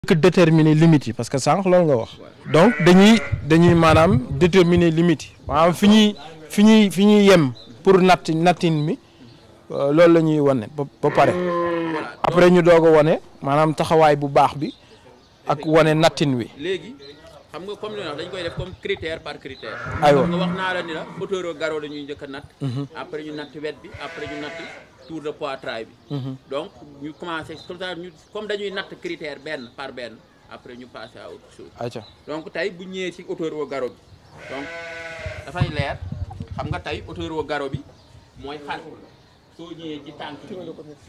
que déterminer limites yi parce que sànq loolu nga wax. donc dañuy dañuy maanaam déterminer limites yi maanaam fi ñuy fi ñuy fi ñuy yem pour natt nattin mi loolu la ñuy wane ba ba pare après ñu doog a wane maanaam taxawaay bu baax bi ak wane nattin wi. léegi xam nga comme li wax dañ koy def comme critère par critère. aywa nga wax naa la ni la hauteur au garrot la ñuy njëkk a natt. après ñu natt wet bi après ñu natt tour de poitrail bi. donc ñu commencé comme ça ñu comme dañuy natt critère benn par benn après ñu passé à autre chose. ayca donc tey bu ñëwee ci hauteur au garrot bi donc dafay leer xam nga tey hauteur au garrot bi mooy xar soo ñëwee ci tànk bi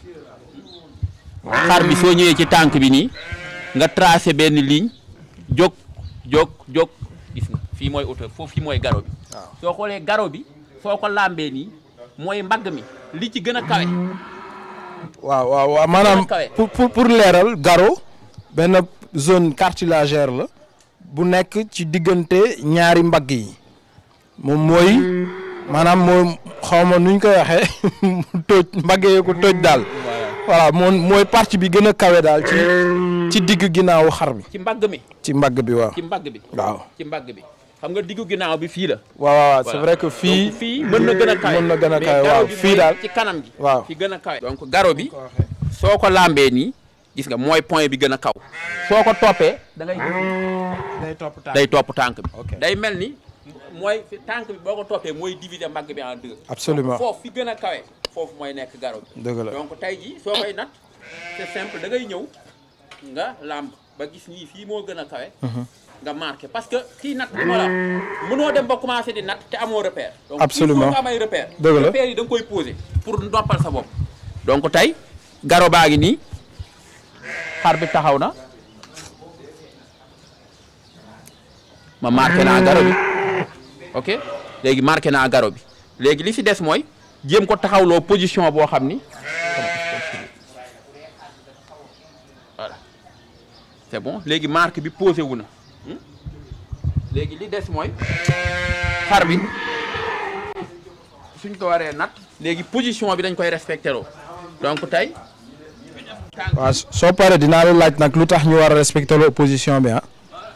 xar bi soo ñëwee ci tànk bi nii nga tracé benn ligne jóg jóg jóg gis nga fii mooy hauteur foofu fii mooy garrot bi waaw soo xoolee garrot bi soo ko làmbee nii mooy mbagg mi li ci gën a kawe waaw waaw waaw maanaam kawe. pour pour pour leeral garrot benn zone cartilagère la bu nekk ci diggante ñaari mbagg yi moom mooy maanaam moom xaw ma nuñ koy waxee tóoj mbagg yee ko tóoj daal voilà moom mooy partie bi gën a kawe daal ci ci digg ginnaawu xar bi ci mbagg mi ci mbagg bi waaw ci mbagg bi waaw ci mbagg bi xam nga diggu ginnaaw bi fii la waaw waaw c'est Voilà. vrai que fii donc fii mën na gën a kawe mën na gën a mais kawe garrot waaw bi fii mooy daal ci kanam gi waaw fi gën a kawe donc garrot bi soo ko làmbee nii gis nga mooy point bi gën a kaw soo ko toppee da ngay day topp day topp tànk bi Ok. day mel ni mooy fi tànk bi boo ko toppee mooy diviser mbagg bi en deux absolument foofu fi gën a kawe foofu mooy nekk garrot bi dëgg la donc tey jii soo koy nat c'est simple da ngay ñëw nga làmb ba gis nii fii moo gën a kawe nga marqué parce que kii nat li ma la mënoo dem ba commencé di nat te amoo repère donc Absolument. il faut nga am ay repère Dëgg la. repère yi da nga koy posé pour noppal sa bopp donc tey garrot baa ngi nii xar bi taxaw na ma marqué naa garrot bi ok léegi marqué naa garrot bi léegi li si des mooy jéem ko taxawloo position boo xam ni voilà c'est bon léegi marque bi posé wu na hmm? léegi li des mooy xar bi suñ ko waree nat léegi position bi dañ koy respecté loo donc tey waaw soo paree dinaa la laaj nag lu tax ñu war a respecter l'opposition bi ah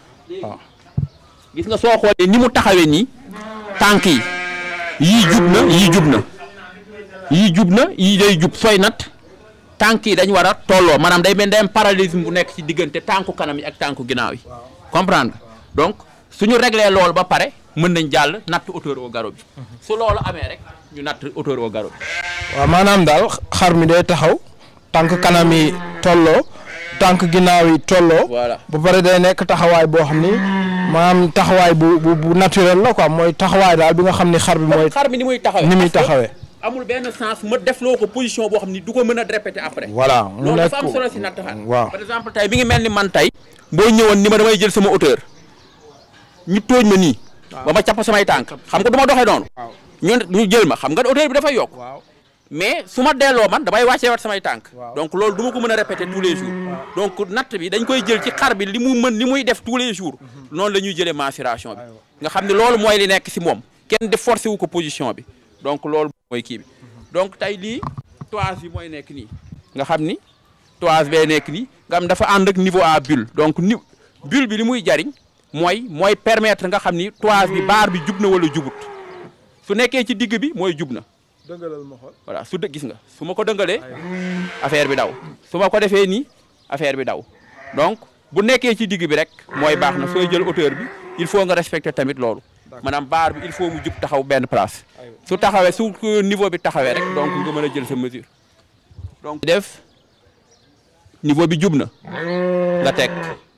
gis nga soo xoolee ni mu taxawee nii tànk yi yii jub na yii jub na yii jub na yii day jub sooy nat tànk yi dañ war a tolloo maanaam day mel day am parallélisme bu nekk ci diggante tànku kanam yi ak tànku ginnaaw yi comprendre nga donc suñu réglé loolu ba pare mën nañ jàll natt hauteur au garrot bi su loolu amee rek ñu natt hauteur au garrot bi waaw maanaam daal xar mi day taxaw tànk kanam yi tolloo tànk ginnaaw yi tolloo. Voilà. ba pare day nekk taxawaay boo xam ni maanaam taxawaay bu bu bu naturel la quoi mooy taxawaay daal bi nga xam ni xar bi mooy xar mi ni muy taxawee ni muy parce que taxawee. amul benn sens ma def loo ko position boo xam ni du ko mën a répéter après voilà mu loolu nekk dafa am solo si natt xar waaw par exemple tey bi ngi mel ni man tey boo ñëwoon ni ma damay jël sama hauteur ñu tóoj ma nii ba ma capp samay tànk xam nga du ma doxee noonu ñu ñu jël ma xam nga hauteur bi dafay yokk waaw mais su ma delloo man damay wàccee wat samay tànk Waaw. donc loolu du ma ko mën a répéter tous les jours donc natt bi dañ koy jël ci xar bi li mu mën li muy def tous les jours noonu la ñuy jëlee mensuration bi nga xam ne loolu mooy li nekk si moom kenn di forcé wu ko position bi donc loolu mooy kii bi donc tey lii toise bi mooy nekk nii nga xam ni toise bee nekk nii nga xam dafa ànd ak niveau à bulle donc ni bulle bi li muy jariñ mooy mooy permettre nga xam ni toise bi baar bi jub na wala jubut su nekkee ci digg bi mooy jub na dëggalal ma xool voilà su dë gis nga su ma ko dëngalee affaire bi daw su ma ko defee nii affaire bi daw donc bu nekkee ci digg bi rek mooy baax na sooy jël hauteur bi il faut nga respecter tamit loolu maanaam baar bi il faut mu jub taxaw benn place su taxawee su ko niveau bi taxawee rek donc nga mën a jël sa mesure donc def niveau bi jub na nga teg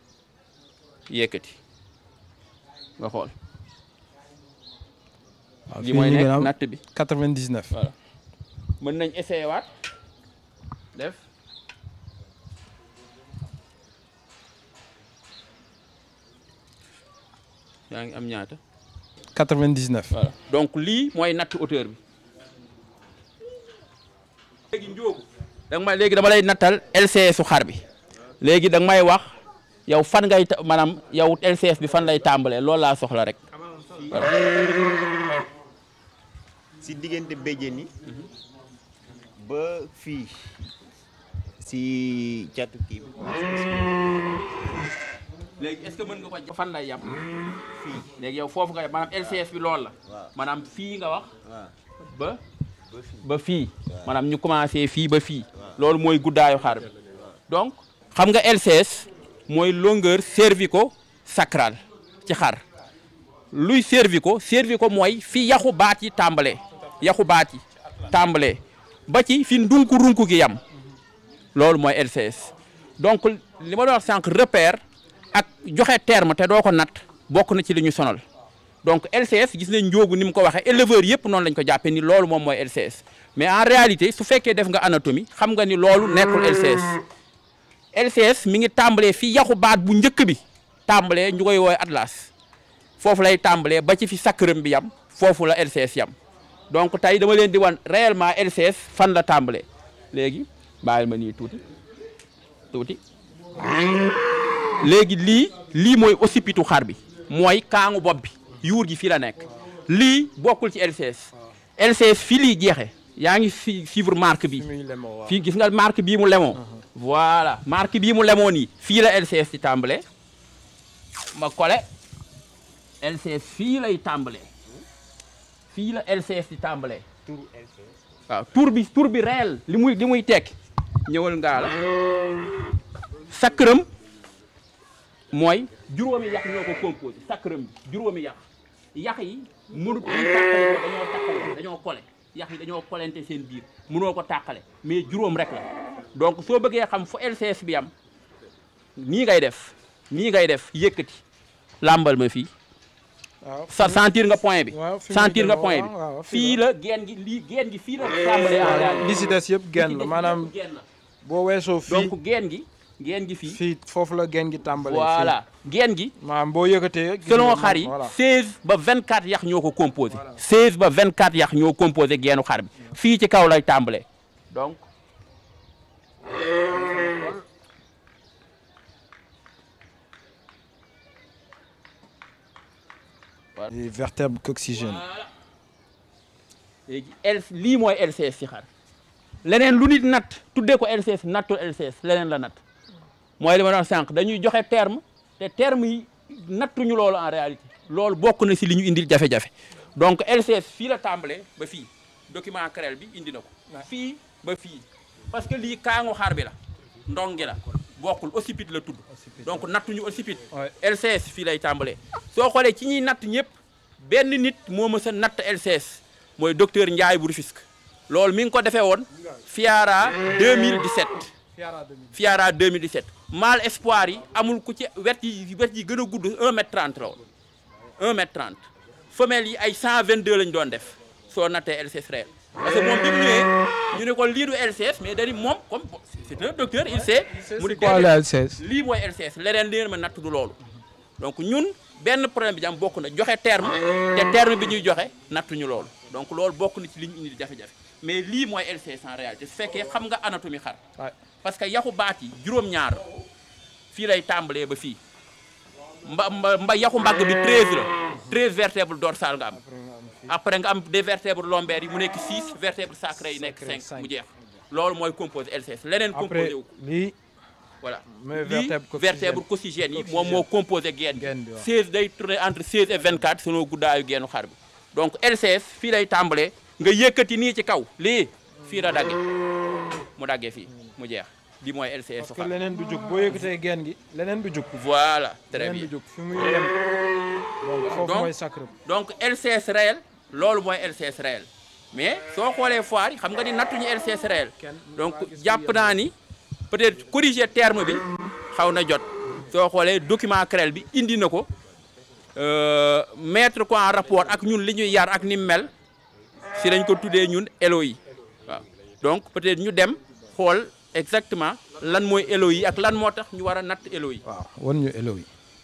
yëkkati nga xool waaw li mooy fii ñu nekk ngi natt bi 99 voilà mën nañ essayer waat def yaa ngi am ñaata 99 voilà donc lii mooy natt hauteur bi léegi njóogu da nga may léegi dama lay nattal LCS su xar bi léegi da nga may wax yow fan ngay ta- maanaam yow LCS bi fan lay tàmbalee loolu laa soxla rek si diggante béjjén yi ba fii si catu kii bi. léegi est-ce que mën nga ko fan lay yam fii léegi yow foofu nga yam maanaam LCS bi loolu la waaw maanaam fii nga wax waaw ba ba fii. ba fii maanaam ñu commencé fii ba fii loolu mooy guddaayu xar bi donc xam nga LCS mooy longueur cervico sacral ci xar luy cervico cervico mooy fi yaxu baat yi tàmbalee yaxu baat yi tàmbalee ba ci fi ndunku runku gi yam loolu mooy LCS donc li ma doon wax sànq repère ak joxe terme te doo ko natt bokk na ci li ñu sonal donc LCS gis nañ njóogu ni mu ko waxee éleveur yëpp noonu lañ ko jàppee ni loolu moom mooy LCS mais en réalité su fekkee def nga anatomie xam nga ni loolu nekkul LCS LCS mi ngi tàmbalee fi yaxu baat bu njëkk bi tàmbalee ñu koy woowee atlas foofu lay tàmbalee ba ci fi sacrum bi yam foofu la LCS yam donc tey dama leen di wan réellement LCS fan la tàmbalee léegi bàyyil ma nii tuuti tuuti léegi lii lii mooy occipitu xar bi mooy kaangu bopp bi yuur gi fii la nekk lii bokkul ci LCS LCS fii lii jeexe yaa ngi fi suivre marque bi muy lemoo waaw fii gis nga marque bii mu lemoo voilà marque bii mu lemoo nii fii la LCS di tàmbalee ma kole LCS fii lay tàmbalee fii la LCS di tàmbalee turu LCS. waaw tur bi tur bi réel li muy li muy tekki ñëwal ngaa la sacrum mooy juróomi yax ñoo ko composé sacrum bi juróomi yax yax yi mënut ñu tàqale ko dañoo tàqale dañoo kole yax yi dañoo kolente seen biir mënoo ko tàqale mais juróom rek la donc soo bëggee xam fu LCS bi am nii ngay def nii ngay def yëkkati làmbal ma fii waaw sa sentir nga point bi waaw fi muy sentir nga demoo, point waaw, waaw, bi fii fii la geen gi lii geen gi fii la tàmbalee en réalité li si des yëpp genn la maanaam geen la boo weesoo fii donc geen gi geen gi fii fii foofu la genn gi tàmbalee voilà geen gi fii maanaam boo yëkkatee gis selon nga xar yi voilà 16 ba 24 yax ñoo ko composé 16 ba 24 yax ñoo composé geenu xar bi fii ci kaw lay tàmbalee donc les vertèbres coxygènes léegi L lii mooy LCS ci xar leneen lu nit natt tuddee ko LCS nattul LCS leneen la natt mooy li ma doon sànq dañuy joxe terme te terme yi nattuñu loolu en réalité loolu bokk na si li ñu indil jafe-jafe donc LCS fii la tàmbalee ba fii document CREL bi indi na ko fii ba fii parce que lii kaangu xar bi la ndongi la bokkul occiput la tudd donc nattuñu occiput Ouais. LCS fii lay tàmbalee soo xoolee ci ñuy natt ñëpp benn nit moo mës a natt LCS mooy docteur Ndiaye bu Rufisque loolu mi ngi ko defee woon Fiara 2017 Fiara 2017 mâle espoir yi amul ku ci wet yi wet yi gën a gudd 1 mètre 30 la woon 1 mètre 30 femelle yi ay 122 lañ doon def soo nattee LCS réel parce que moom bi mu ñëwee ñu ne ko lii du LCS mais dañu moom comme c'est un docteur il sait mu di quoi la LCS lii mooy LCS leneen leen ma natt du loolu donc ñun benn problème bi jam bokk na joxe terme te terme bi ñuy joxe nattuñu loolu donc loolu bokk na ci li ñu indi jafe-jafe mais lii mooy LCS en réalité su fekkee xam nga anatomie xar Ouais. parce que yaxu baat yi juróom-ñaar fii lay tàmbalee ba fii mba mba mba yaxu mbagg bi 13 la 13 vertèbres dorsales nga am après nga am des vertèbres lombaires yi mu nekk 6 vertèbres sacrées yi nekk Sacrées, 5 cinq. mu jeex loolu mooy composé LCS leneen après composé wu ko lii voilà Mais lii vertèbre coxygène. vertèbre coxygène yi moom moo composé geen Geen bi bi, waaw. 16 day tourner entre 16 et 24 selon guddaayu geenu xar bi donc LCS fii lay tàmbalee nga yëkkati nii ci kaw lii fii la dagge mu daggee fii mu jeex lii mooy LCS parce su que xar leneen du jóg boo yëkkatee genn gi leneen du jóg voilà très leneen bien du jóg fi muy yem donc foofu Donc- mooy sacre donc LCS réel loolu mooy LCS réel mais soo xoolee foire yi xam nga ni nattuñu LCS réel donc jàpp naa ni peut-être corriger terme bi xaw na jot soo xoolee document CREL bi indi na ko euh, mettre ko en rapport ak ñun li ñuy yar ak ni mu mel si lañ ko tuddee ñun ELO yi waaw donc peut-être ñu dem xool exactement lan mooy ELO yi ak lan moo tax ñu war a natt ELO yi waaw wan ñu elo yi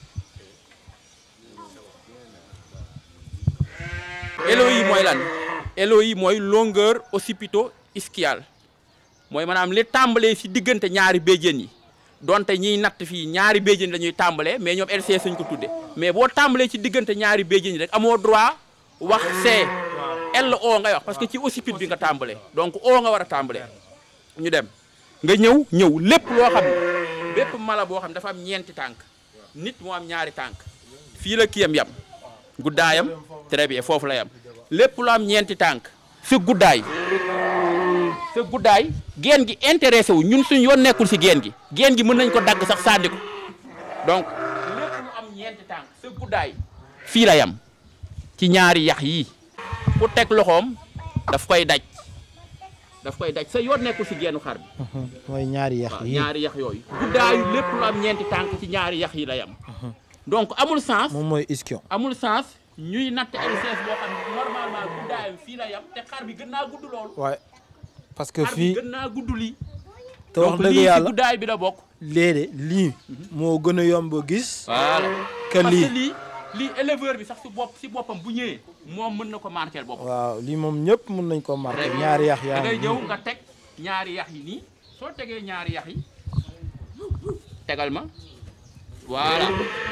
ELO yi mooy lan ELO yi mooy longueur occipito-ischiale mooy maanaam li tàmbalee si diggante ñaari béjjén yi donte ñiy natt fii ñaari béjjén la ñuy tàmbalee mais ñoom LCS lañ ko tudde mais boo tàmbalee ci diggante ñaari béjjén yi rek amoo droit wax C L O ngay wax parce que ci occiput bi nga tàmbalee donc O nga war a tàmbalee ñu dem nga ñëw ñëw lépp loo xam ne bépp mala boo xam ne dafa am ñeenti tànk nit moo am ñaari tànk fii la kiyam yam guddaayam très bien foofu la yam lépp lu am ñeenti tànk sa guddaay sa guddaay geen gi intéressé wu ñun suñ yoon nekkul si geen gi geen gi mën nañ ko dagg sax sànni ko donc lépp lu am ñeenti tànk sa guddaay fii la yam ci ñaari yax yii ku teg loxoom daf koy daj daf koy daj sa yoon nekkul si geenu xar bi mooy ñaari yax waaw yi ñaari yax yooyu guddaayu lépp lu am ñeenti tànk ci ñaari yax yi la yam donc amul sens moom mooy ischion amul sens ñuy natt LCS boo xam ne normalement guddaayam fii la yam te xar bi gën naa gudd loolu waaye parce que xar bi fii gën naa gudd lii te wax donc dëgg lii ci yàlla guddaay bi la bokk léede lii moo gën a yomb a gis voilà que parce lii que lii lii éleveur bi sax si bopp si boppam bu ñëwee moom mën na ko marquer boppam waaw lii moom ñëpp mën nañ ko marqué ñaari yax da yaa ngay ngi ñëw nga teg ñaari yax yi nii soo tegee ñaari yax yi tegal ma voilà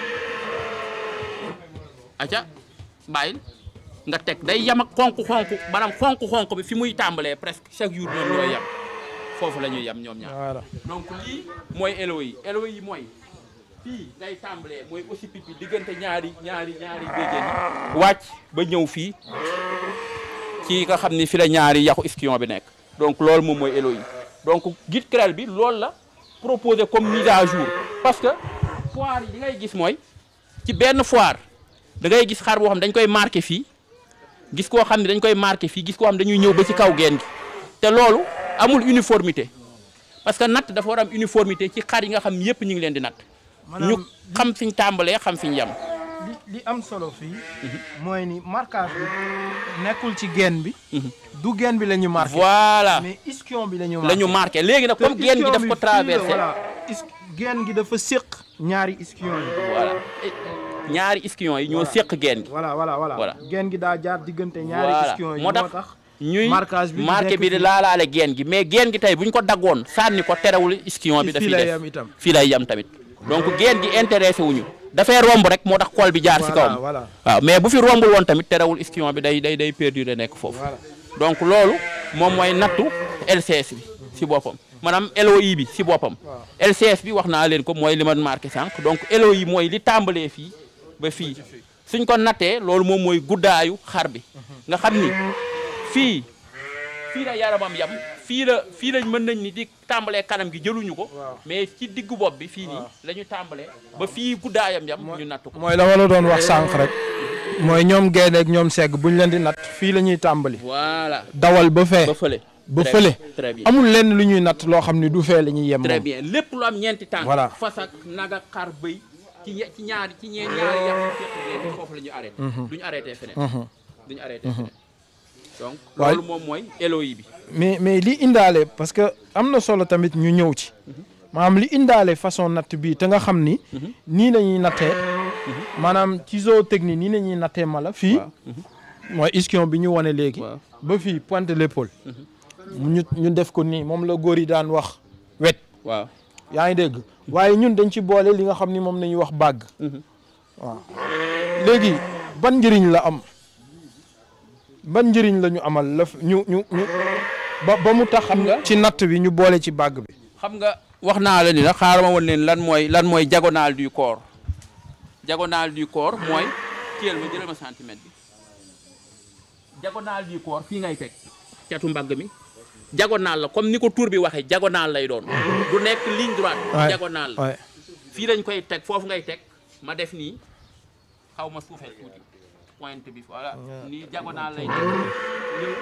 aca bàyyil nga teg day yam ak xonk-xonk maanaam xonk-xonk bi fi muy tàmbalee presque chaque jour ñoom ñooy yam foofu la ñuy yam ñoom ñaar voilà donc lii mooy élo yi élo yi mooy fii ngay tàmbalee mooy aussi pip bi diggante ñaari ñaari ñaari béjjén yi wàcc ba ñëw fii ci nga xam ni fi la ñaari yaxu ischion bi nekk donc loolu moom mooy élo yi donc guide CREL bi loolu la proposé comme mise à jour parce que foire yi li ngay gis mooy ci benn foire da ngay gis xar boo xam dañ koy marqué fii gis koo xam ne dañ koy marqué fii gis koo xam dañuy ñëw ba ci kaw geen gi te loolu amul uniformité parce que natt dafa war am uniformité ci xar yi nga xam yépp ñu ngi leen di natt ñu xam fiñ tàmbalee xam fiñ yem li li am solo fii mooy ni marquage bi nekkul ci geen bi du geen bi la ñu marqué voilà mais ischion bi la ñu la ñu marqué léegi nag comme geen gi daf ko traversé voilà is geen gi dafa séq ñaari ischion yi voilà ñaari ischion yi ñoo séq geen gi voilà voilà voilà Voilà. geen gi daa jaar diggante ñaari voilà ischion yi moo tax ñuy marquage bi marqué nekk bi di fii. laalaale geen gi mais geen gi tey bu ñu ko daggoon sànni ko terewul ischion bi fii dafiy lay def yam itam fii lay yem tamit donc geen gi intéressé wuñu dafay romb rek moo tax xool bi jaar si voilà kawam voilà waaw mais bu fi rombul woon tamit terewul ischion bi day day day perdurer nekk foofu voilà donc loolu moom mooy nattu LCS bi si boppam maanaam LOI bi si boppam LCS bi wax naa leen ko mooy li ma marqué sànq donc LOI mooy li tàmbalee fii ba fii suñ ko nattee loolu moom mooy guddaayu xar bi nga xam ni fii fii la yaramam yam fii la fii lañ mën nañ ni di tàmbalee kanam gi jëluñu ko Waaw. mais ci diggu bopp bi fii nii la ñu tàmbalee ba fii guddaayam yam ñu natt ko mooy la ma la doon wax sànq rek mooy ñoom gaynde ak ñoom segg buñ leen di natt fii la ñuy tàmbali voilà dawal ba fee ba fële ba Très- fële très bien amul lenn lu ñuy natt loo xam ni du fee la ñuy yem très moom bien lépp lu am ñeenti tànk Voilà. fas ak nag ak xar bëy ci ñe- ci ñaari ci ñee ñaari yax yu fekk ngeen foofu la ñu arrêté duñu arrêté feneen duñu arrêté feneen donc Waaye- loolu moom mooy LOI bi mais mais li indaale parce que am na solo tamit ñu ñëw ci maanaam li indaale façon natt bii te nga xam ni nii la ñuy nattee maanaam ci zootechnie nii la ñuy nattee mala fii mooy ischion bi ñu wane léegi Waaw. ba fii pointe l'épaule ñu ñu def ko nii moom la góor yi daan wax wet waaw yaa ngi dégg waaye ñun dañ ci boole li nga xam ni moom nañuy wax bàgg waaw léegi ban njëriñ la am ban njëriñ la ñu amal la f- ñu ñu ñu ba ba mu tax xam nga ci natt bi ñu boole ci bàgg bi xam nga wax naa la ni la xaaral ma woon leen lan mooy lan mooy diagonale du corps diagonale du corps mooy téel ma jëlal ma centimètre bi diagonale du corps fii ngay teg catu mbagg mi diagonale la comme ni ko tur bi waxee diagonale lay doon du nekk ligne droite Ouais. diagonale la waaye fii lañ koy teg foofu ngay teg ma def nii xaw ma suufeel tuuti pointe bi voilà nii diagonale lay teg nii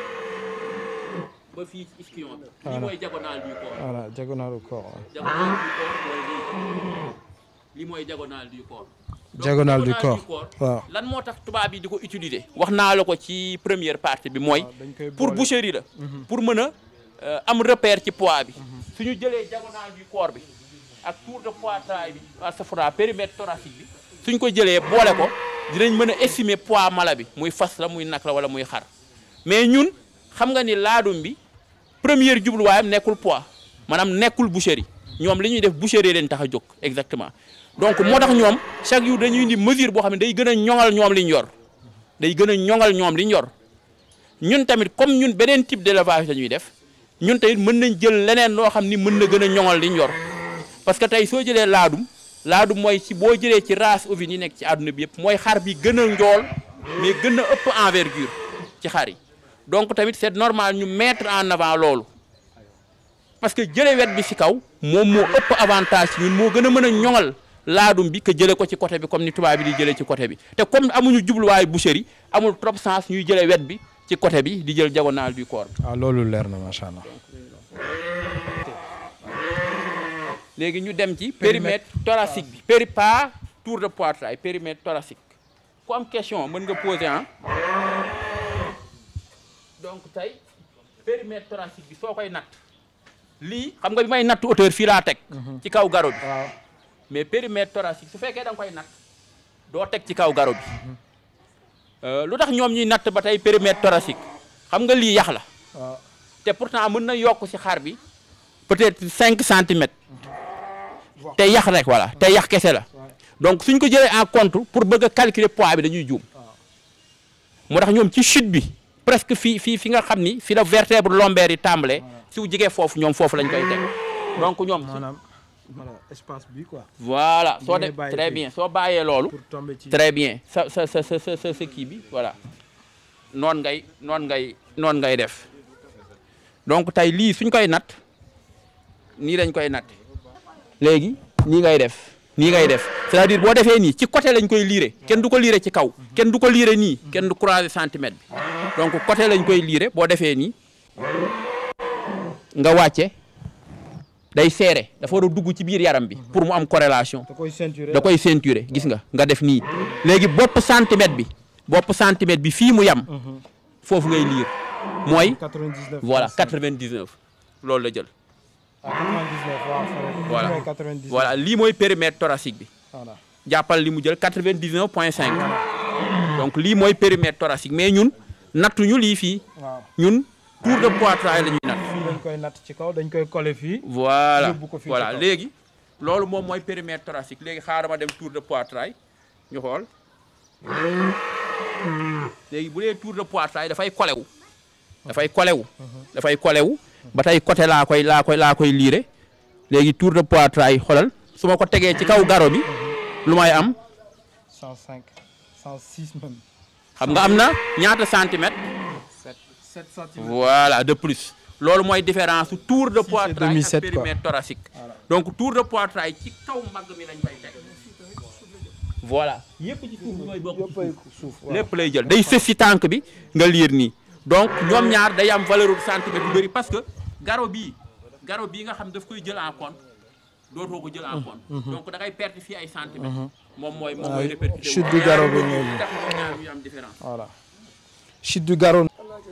ba fii ci ischion bi lii mooy diagonale du corps voilà diagonale du corps waaw. diagonale du corps mooy lii lii mooy diagonale du corps. Donc, Diagonale du diagonale corps. waaw lan moo tax tubaab yi di ko utiliser. wax naa la ko ci première partie bi mooy. dañ koy pour boole. boucherie la. pour mën a euh, am repère ci poids bi. suñu jëlee diagonale du corps bi ak tour de poitrail bi astafurlah périmètre thoracique bi suñ ko jëlee boole ko dinañ mën a estimer poids mala bi muy fas la muy nag la wala muy xar mais ñun xam nga ni laadum bi première jubluwaayam nekkul poids maanaam nekkul boucherie ñoom li ñuy def boucherie leen tax a jóg exactement donc moo tax ñoom chaque jour dañuy indi mesure boo xam ne day gën a ñoŋal ñoom li ñu yor day gën a ñoŋal ñoom li ñu yor ñun tamit comme ñun beneen type d'élevage la ñuy def ñun tey mën nañ jël leneen loo xam ni mën na gën a ñoŋal liñ yor parce que tey soo jëlee laadum laadum mooy ci boo jëlee ci race ovine yi nekk ci àdduna bi yëpp mooy xar bi gën a njool mais gën a ëpp envergure ci xar yi donc tamit c'est normal ñu mettre en avant loolu parce que jële wet bi ci kaw moom moo ëpp avantage ci ñun moo gën a mën a ñoŋal laadum bi que jële ko ci côté bi comme ni tubaab bi di jëlee ci côté bi te comme amuñu jubluwaayu boucherie amul trop sens ñuy jële wet bi ci côté bi di jël diagonale du corps bi waaw loolu leer na macha allah. léegi ñu dem ci périmètre thoracique bi péri pas tour de poitrail périmètre thoracique ku am question mën nga poser ah donc tey périmètre thoracique bi soo koy natt lii xam nga bi may natt hauteur fii laa teg ci kaw garo bi waaw mais périmètre thoracique su fekkee da nga koy natt doo teg ci kaw garo bi Euh, lu tax ñoom ñuy natt ba tey périmètre thoracique xam nga lii yax la waaw te pourtant mën na yokk ci xar bi peut-être cinq centimètres te yax rek voilà te yax kese la donc suñ ko jëlee en compte pour bëgg a calculer poids bi dañuy juum moo tax ñoom ci chute bi presque fii fii fi nga xam ni fi la vertèbre lombaire yi tàmbalee su jigee foofu ñoom foofu lañ koy teg donc ñoom maanaam voilà espace bi quoi. voilà soo ngay de bàyyi très fii. bien soo bàyyee loolu pour tomber ci. très bien sa sa sa sa sa sa kii bi voilà noonu ngay noonu ngay noonu ngay def donc tey lii suñ koy natt nii lañ koy natt léegi nii ngay def nii ngay def c'est-à-dire boo defee nii ci côté lañ koy liire kenn du ko liire ci kaw kenn du ko liire nii kenn du croiser centimètre bi donc côté lañ koy liire boo defee nii nga wàcce day serré dafa war a dugg ci biir yaram bi pour mu am corrélation da koy ceinturer. da koy ceinturer gis nga nga def nii léegi bopp centimètre bi bopp centimètre bi fii mu yam foofu ngay liir mooy 99. voilà 99 loolu la jël ah 99 waaw. Voilà. mooy 99. voilà lii mooy périmètre thoracique bi voilà. jàppal li mu jël 99 point 5 donc lii mooy périmètre thoracique mais ñun nattuñu lii fii waaw ñun tour de poitrail la ñuy natt fii dañ koy natt ci kaw dañ koy coller fii. voilà Yóbbu ko fii ci voilà kaw. léegi loolu moom mooy périmètre thoracique léegi xaaral ma dem tour de poitrail ñu xool léegi bu dee tour de poitrail dafay kolewu dafay kolewu dafay kolewu ba tey côté laa koy laa koy laa koy liire léegi tour de poitrail xoolal su ma ko tegee ci kaw garo bi lu may am 105 106 même. xam nga am na ñaata centimètre 7 7 centimètres. voilà de plus loolu mooy différence su tour de poitrail demi ak sept, quoi. périmètre thoracique donc tour de poitrail ci kaw mbagg mi lañ koy teg voilà yëpp ci suuf mooy bokk ci yëppay suuf suuf waaw. lépp lay jël day sës si tànk bi nga liir nii donc ñoom ñaar day am valeur de centimètre yu bëri parce que garo bii garo bii nga xam daf koy jël en compte dootoo ko jël en compte donc da ngay perte fii ay centimètres moom mooy moom mooy Ouais, répercuté wu. chute du garo bi ñaar mooy yooyu tax ñoom ñaar ñu am différence voilà. chute du garrot.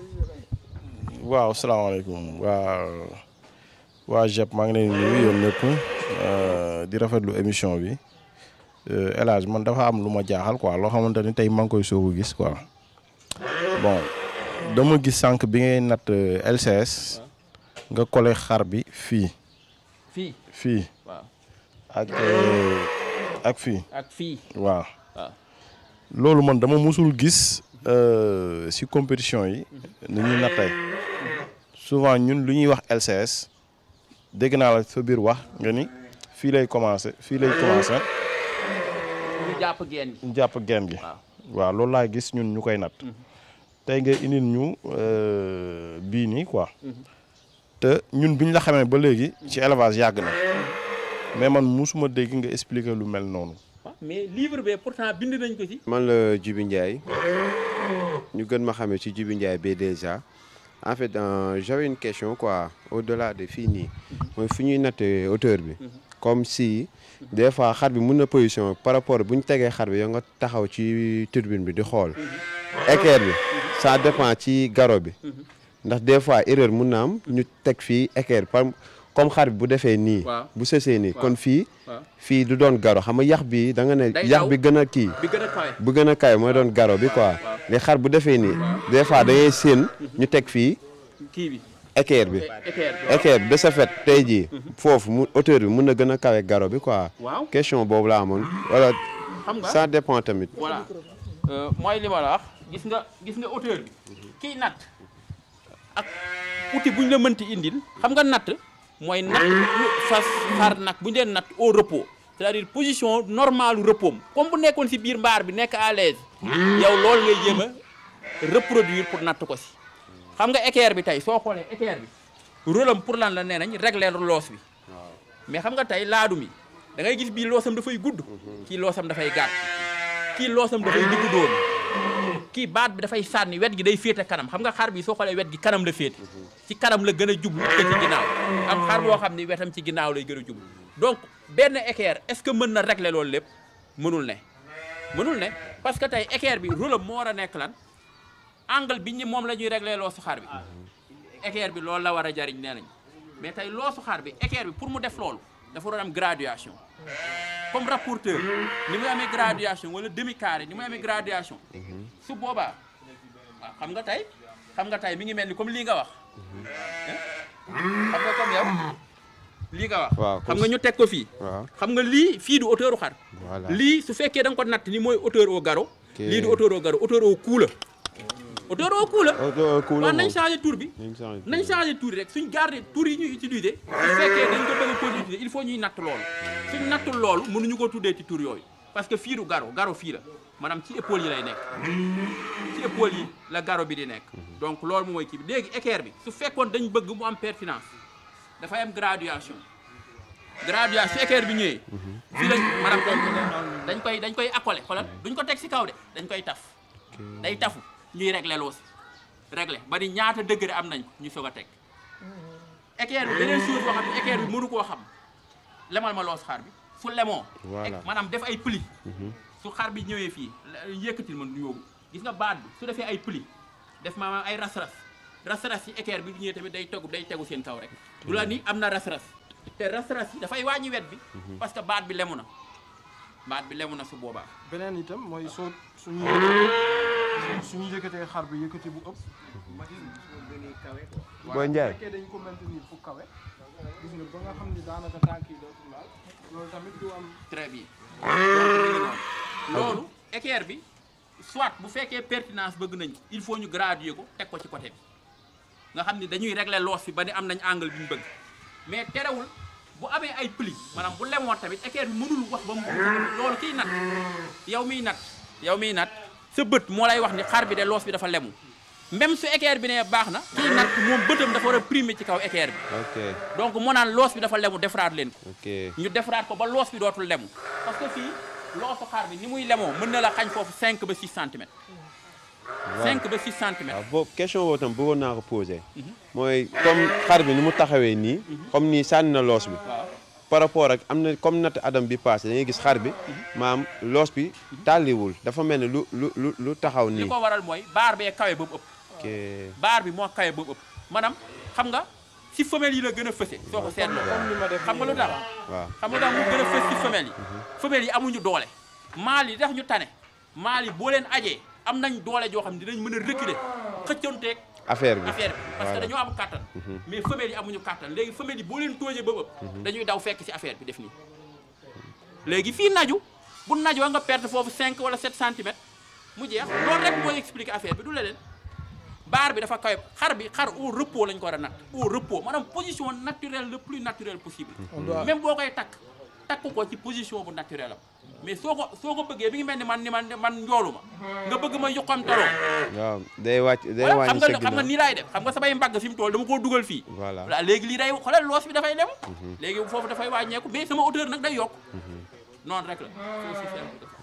waaw salaamaaleykum waa waa JEP maa ngi leen di nuyu yéen ñëpp euh, di rafetlu émission bi Euh, El Hadj man dafa am lu ma jaaxal quoi loo xamante ni tey maa ngi koy soog a gis quoi bon dama gis sànq bi ngay natt euh, LCS nga collé xar bi fii fii fii waaw ak euh, ak fii ak fii waaw waaw loolu man dama musul gis euh, si compétition yi ni ñuy nattee souvent ñun lu ñuy wax LCS dégg naa la sa biir wax nga ni fii lay commencé fii lay commencé ñu jàpp geen gi ñu jàpp genn gi waaw waaw loolu laa gis ñun ñu koy natt tey nga indil ñu euh, bii nii quoi te ñun bi ñu la xamee ba léegi ci élevage yàgg na mais man musuma dégg nga expliquer lu mel noonu waaw mais livre bi pourtant bind nañ ko ci man la Djibi Ndiaye ñu gën ma xamee ci Djibi Ndiaye B2A en fait euh, j'avais une question quoi au-delà de fii nii mooy fu ñuy nattee hauteur bi comme si des fois xar bi mun na position par rapport bu ñu tegee xar bi yow nga taxaw ci turbine bi di xool équerre bi ça dépend ci garo bi ndax des fois erreur mun na am ñu teg fii équerre par comme xar bi bu defee nii Waaw. bu sësee nii Waaw. kon fii waaw fii du doon garo xam nga yax bi da nga ne Day yax daw. bi gën a kii bi gën a kawe bu gën a kaay mooy doon garo bi quoi les xar bu defee nii des fois da ngay séen ñu teg fii kii bi équerre bi équerre équerre bi de ce fait tey jii foofu mu hauteur bi mun na gën a kawe garo bi quoi waaw question boobu la amoon wala xam nga ça dépend tamit voilà Euh, mooy li ma la wax gis nga gis nga hauteur bi kiy natt ak outil bu ñu la mënti indil xam nga natt mooy natt fas xar nag bu ñu leen natt au repos c'est-à-dire position normale repos am comme bu nekkoon si biir mbaar bi nekk à l'aise yow loolu ngay jéem a reproduire pour natt ko si xam nga équerre bi tey soo xoolee équerre bi rôle am pour lan la nee nañ régler loos bi mais xam nga tey laadum yi da ngay gis bii loosam dafay gudd kii loosam dafay gàtt kii loosam dafay digg dóomu kii baat bi dafay sànni wet gi day féete kanam xam nga xar bi soo xoolee wet gi kanam la féete ci kanam la gën a jublu te ci ginnaaw am xar boo xam ni wetam ci ginnaaw lay gën a jublu donc benn équerre est-ce que mën na régler loolu lépp mënul ne mënul ne parce que tey équerre bi rôle am moo war a nekk lan angle bi ñu moom la ñuy régler loosu xar bi équerre bi loolu la war a jariñ nee nañ mais tey loosu xar bi équerre bi pour mu def loolu dafa doon am graduation comme rapporteur ni muy amee graduation wala demi carré ni muy amee graduation su boobaa waaw xam nga tey xam nga tey mi ngi mel ni comme lii nga wax xam nga comme yow lii nga wax waaw xam nga ñu teg ko fii waaw xam nga lii fii du hauteur u xar voilà lii su fekkee da nga ko natt ni mooy hauteur au garrot Ok. lii du hauteur au garrot hauteur au cou la hauteur au cou la auto cool waaw nañ changé tour bi nañ changé nañ changé tour rek suñ garder tour yi ñuy utiliser su fekkee dañ ko bëgg a continuer utiliser il faut ñuy natt loolu suñ nattul loolu mënuñu ko tuddee ci tour yooyu parce que fii du garrot garrot fii la maanaam ci épaule yi lay nekk ci épaule yi la garrot bi di nekk donc loolu moom mooy kii bi léegi équerre bi su fekkoon dañ bëgg mu am pertinence dafay am graduation graduation su équerre bi ñëwee fii lañ maanaam dañ koy dañ koy accolé xoolal duñ ko teg si kaw de dañ koy taf day tafu ñuy régler loo si régler ba ni ñaata degré am nañ ko ñu soog a teg équerre bi beneen chose boo xam ne équerre bi mënu koo xam lemal ma loos xaar bi su lemoo Voilà. maanaam def ay pli su xar bi ñëwee fii la- yëkkatil ma nu yóbbu gis nga baat bi su defee ay pli def maanaam ay ras-ras ras-ras yi équerre bi du ñëwee tamit day tegu day tegu seen kaw rek du la ni am na ras-ras te ras-ras yi dafay wàññi wet bi parce que baat bi lemu na baat bi lemu na su boobaa beneen itam mooy soo suñu suñu yëkkatee xar bi yëkkati bu ëpp. Boy Ndiaye fekkee dañ ko maintenir fu kawe gis nga ba nga xam ni daanaka tànk yi dootul laal loolu tamit du am. très bien donc mi ngi noonu loolu équerre bi soit bu fekkee pertinence bëgg nañ ko il faut ñu graduer ko teg ko ci côté bi nga xam ni dañuy régler loos bi ba ni am nañ angle bi ñu bëgg mais terewul bu amee ay pli maanaam bu lemoon tamit équerre bi mënul wax ba mu loolu kiy nat yow miy nat yow miy nat sa bët moo lay wax ni xar bi de loos bi dafa lemu même su équerre bi ne baax na kiy nat moom bëtam dafa war a primer ci kaw équerre bi ok donc moo naan loos bi dafa lemu defaraat leen ko ok ñu defaraat ko ba loos bi dootul lemu parce que fii loosu xar bi ni muy lemoo mën na la xañ foofu 5 ba 6 centimètres 5 ba 6 centimètres waaw boobu question boobu tam bëggoon naa ko posé mooy comme xar bi ni mu taxawee nii comme nii sànni na loos bi par rapport ak am na comme natt adam bi passé da ngay gis xar bi maam loos bi tàlliwul dafa mel ni lu lu lu lu taxaw li nii ko waral mooy baar bee kawe ba mu ëpp ok baar bi moo kawe ba mu ëpp maanaam xam nga si femelle yi la gën a fëse soo ko seetloo xam nga lu tax waaw xam nga lu tax mu gën a fës si femelle yi femelle yi amuñu doole maal yi tax ñu tane maal yi boo leen ajee am nañ doole joo xam ne dinañ mën a reculer xëccanteeg affaire bi affaire bi parce que Voilà. dañoo am kàttan mais femelle yi amuñu kàttan léegi femelle yi boo leen toojee ba ëpp dañuy daw fekk ci affaire bi def nii léegi fii naju bu najoo nga perte foofu 5 wala 7 centimètres mu jeex loolu rek mooy expliquer affaire bi du leneen baar bi dafa kawe xar bi xar au repos lañ ko war a natt au repos maanaam position naturelle le plus naturelle possible même boo koy takk takk ko ci position bu naturelle am mais soo ko soo ko bëggee bi ngi mel ni man ni man man njoolu ma nga bëgg ma yuqamtaloo waaw day wàcc day voilà wàññi xam nga sa xam nga ginnaaw nii laay def xam nga samay mbagg fi mu toll dama koo dugal fii voilà voilà léegi lii day xoolal loos bi dafay lem léegi foofu dafay wàññeeku mais sama hauteur nag day yokk noonu rek la c'est aussi simple que ça.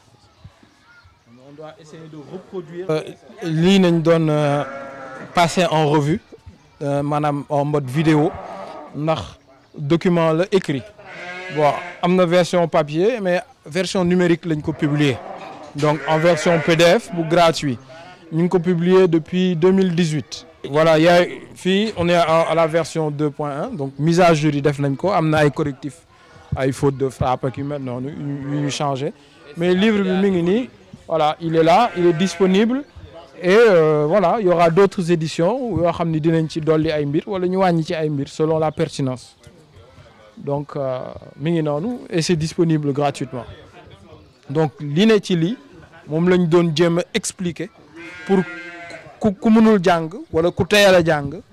on doit essayer de reproduire. lii nañ doon passer en revue euh, maanaam en mode vidéo ndax document la écrit bon am na version papier mais version numérique lañ ko publier donc en version PDF bu gratuit ñu ngi ko publier depuis 2018. voilà y a fii on est à, à la version 2.1 donc mise à jour yi def nañ ko am na ay correctifs ay fautes de frappe ak yu mel noonu yu ñu changé mais livre bi mi ngi nii voilà il est là il est disponible et euh, voilà il y aura d'autres éditions yoo xam ni dinañ ci dolli ay mbir wala ñu wàññi ci ay mbir selon la pertinence donc euh, mi ngi noonu et c'est disponible gratuitement donc li ne ci lii moom lañ doon jéem a expliquer pour ku ku mënul jàng wala ku teyal a jàng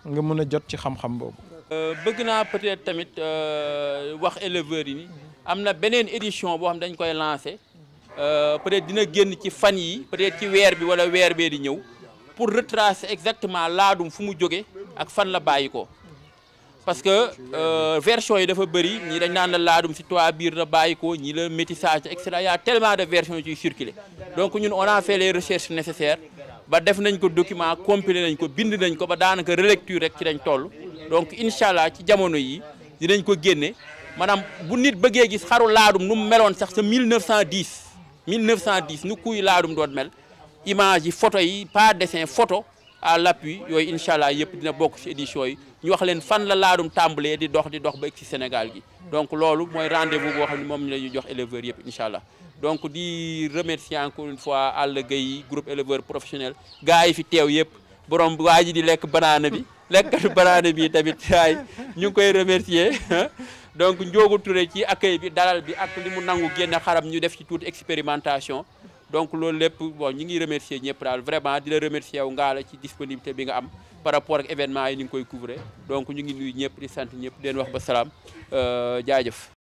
nga mën a jot ci xam-xam boobu. bëgg naa peut-être tamit wax éleveurs yi ni am na beneen édition boo xam dañ koy lancé peut-être dina génn ci fan yi peut-être ci weer bi wala weer bee di ñëw pour retracer exactement laadum fu mu jóge ak fan la bàyyi ko parce que version yi dafa bëri ñii dañ naan la laadum si toit biir la bàyyi ko ñii la métissage et cetera y a tellement de versions ciy circulé donc ñun on a fait les recherches nécessaires ba def nañ ko document compilé nañ ko bind nañ ko ba daanaka relecture rek ci lañ toll donc incha allah ci jamono yi dinañ ko génne maanaam bu nit bëggee gis xaru laadum nu mu meloon sax sa 1910 1910 nu kuy laadum doon mel image yi photo yi pas dessin photo à l'appui yooyu incha allah yëpp dina bokk ci édition yi ñu wax leen fan la laadum tàmbalee di dox di dox ba egg ci Sénégal gi donc loolu mooy rendez-vous boo xam ne moom la ñuy jox éleveurs yëpp incha allah donc di remercier encore une fois Alla Gueye groupe éleveur professionnel gars yi fi teew yëpp borom waa ji di lekk banaana bi lekkatu banaana bi tamit waay ñu ngi koy remercier donc Ndiogu Touré ci accueil bi dalal bi ak li mu nangu génne xaram ñu def ci toute expérimentation donc loolu lépp bon ñu ngi remercier ñëpp daal vraiment di la remercier wu ngaa la ci disponibilité bi nga am par rapport ak événement yi ni nga koy couvrir donc ñu ngi nuyu ñëpp di sant ñëpp di leen wax ba salaam jaajëf